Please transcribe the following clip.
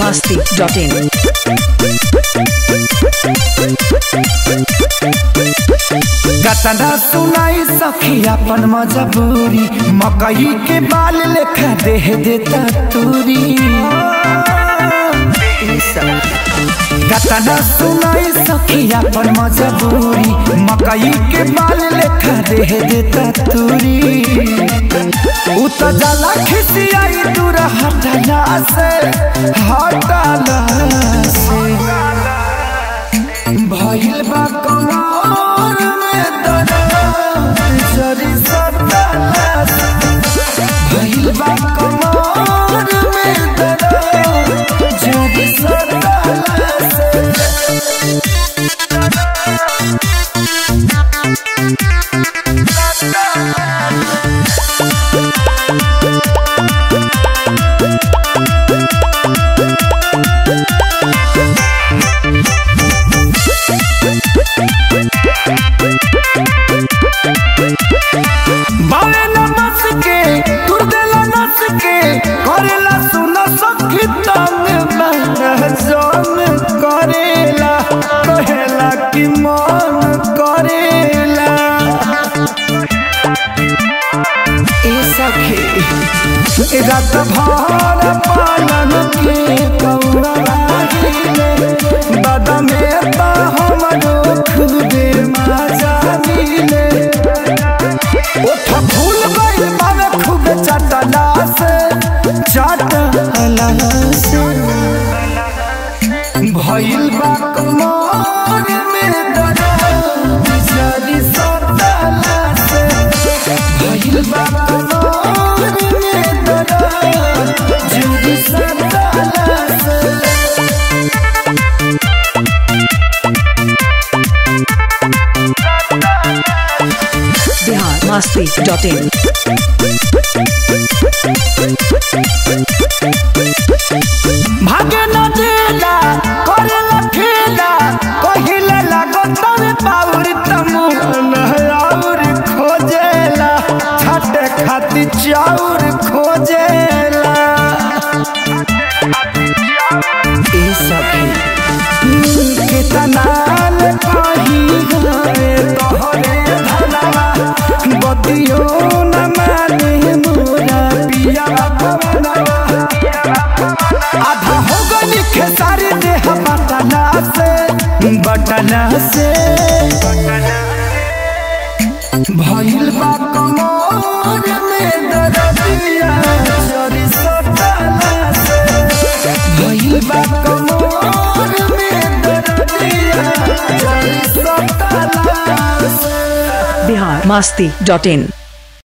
masti.in. गतना सुनाई सखी अपन मजबूरी मकई के बाल लेखा देह देता तूरी गतना सुनाई सखी अपन मजबूरी मकई के बाल लेखा देह देता तूरी उ त जाला खिसियाई दूर हटला से हटला से भइल बा कमर में दर्द जरी सटला भइल बा कमर में दर्द जरी सटला बावे न बस के तुर देला नस के करेला सुन सखी तंग मन जोन करेला कहेला कि मन करेला ए सखी रात भर पालन के कौड़ा लागिले बदमे बा हमरो खुदे मजा मिले ओठ फूल गइल बावे खूब चटला से चटला से भइल बा कमर में दर्द जरी सटला से भइल बा कमर में दर्द जरी सटला से Bihar masti.in. भागे न देला करेला खेला कहिले लागो तवे पाउर तमु और खोजेला छाटे खाती चाउर खोजेला ए सखी कितना ले कही गए तोहरे धनवा बतियो न माने मोरा पिया पवनवा आधा हो गई खेसारी देह बटना से बटना से भइल बा कमर में दर्दिया चोरी सटला से भइल बा कमर में दर्दिया चोरी सटला से Bihar masti.in.